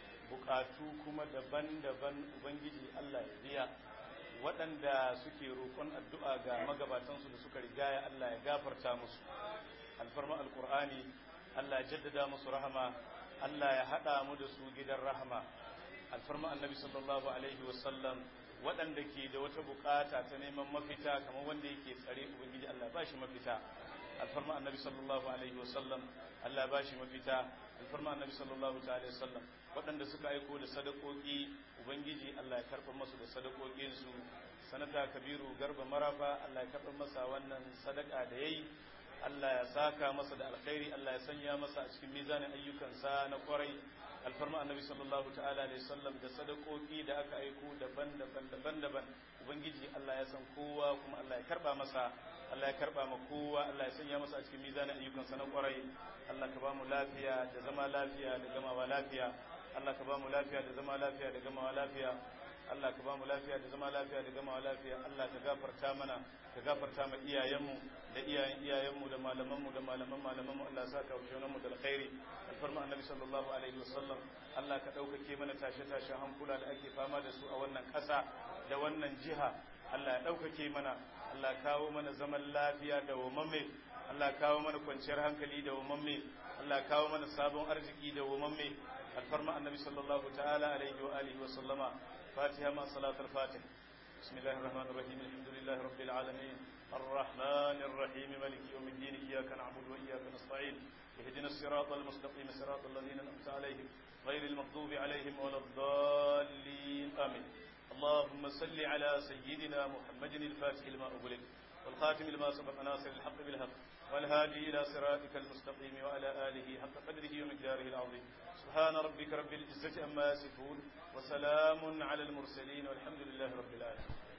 bukatu kuma daban-daban ubangiji Allah ya biya waɗanda suke roƙon addu'a ga magabatansu da suka rigaya Allah ya gafarta musu alfarma alkur'ani Allah ya jaddada musu rahama Allah ya haɗa mu da su gidan rahama alfarma annabi sallallahu alaihi wasallam waɗanda ke da wata bukata ta neman mafita kamar wanda yake tsare ubangiji Allah ba shi mafita alfarma annabi sallallahu alaihi wasallam Allah ba shi mafita alfarma annabi sallallahu alaihi wasallam waɗanda suka aiko da sadakoki ubangiji Allah ya karɓa masu da sadakokinsu sanata kabiru garba marafa Allah ya karɓa masa wannan sadaka da yayi Allah ya saka masa da alkhairi Allah ya sanya masa a cikin mizanin ayyukansa na kwarai alfarma annabi sallallahu ta'ala alaihi wasallam da sadakoki da aka aiko daban-daban daban-daban ubangiji Allah ya san kowa kuma Allah ya karba masa Allah ya karba ma kowa Allah ya sanya masa a cikin mizanin ayyukansa na kwarai Allah ka ba mu lafiya da zama lafiya da gamawa lafiya Allah ka ba mu lafiya da zama lafiya da gamawa lafiya Allah ka ba mu lafiya da zama lafiya da gamawa lafiya Allah ka gafarta mana ka gafarta ma iyayenmu da iyayen iyayenmu da malamanmu da malaman malamanmu Allah sa ka wuce mu da alkhairi alfarma annabi sallallahu alaihi wasallam Allah ka ɗaukake mana tashe-tashen hankula da ake fama da su a wannan ƙasa da wannan jiha Allah ya ɗaukake mana Allah kawo mana zaman lafiya da wamamme Allah kawo mana kwanciyar hankali da wamamme Allah kawo mana sabon arziki da wamamme alfarma annabi sallallahu ta'ala alaihi wa alihi wa sallama fatiha ma salatul fatih بسم الله الرحمن الرحيم الحمد لله رب العالمين الرحمن الرحيم مالك يوم الدين إياك نعبد وإياك نستعين اهدنا الصراط المستقيم صراط الذين أنعمت عليهم غير المغضوب عليهم ولا الضالين آمين اللهم صل على سيدنا محمد الفاتح لما أغلق والخاتم لما سبق ناصر الحق بالحق والهادي إلى صراطك المستقيم وعلى آله حق قدره ومقداره العظيم سبحان ربك رب العزة أما يصفون وسلام على المرسلين والحمد لله رب العالمين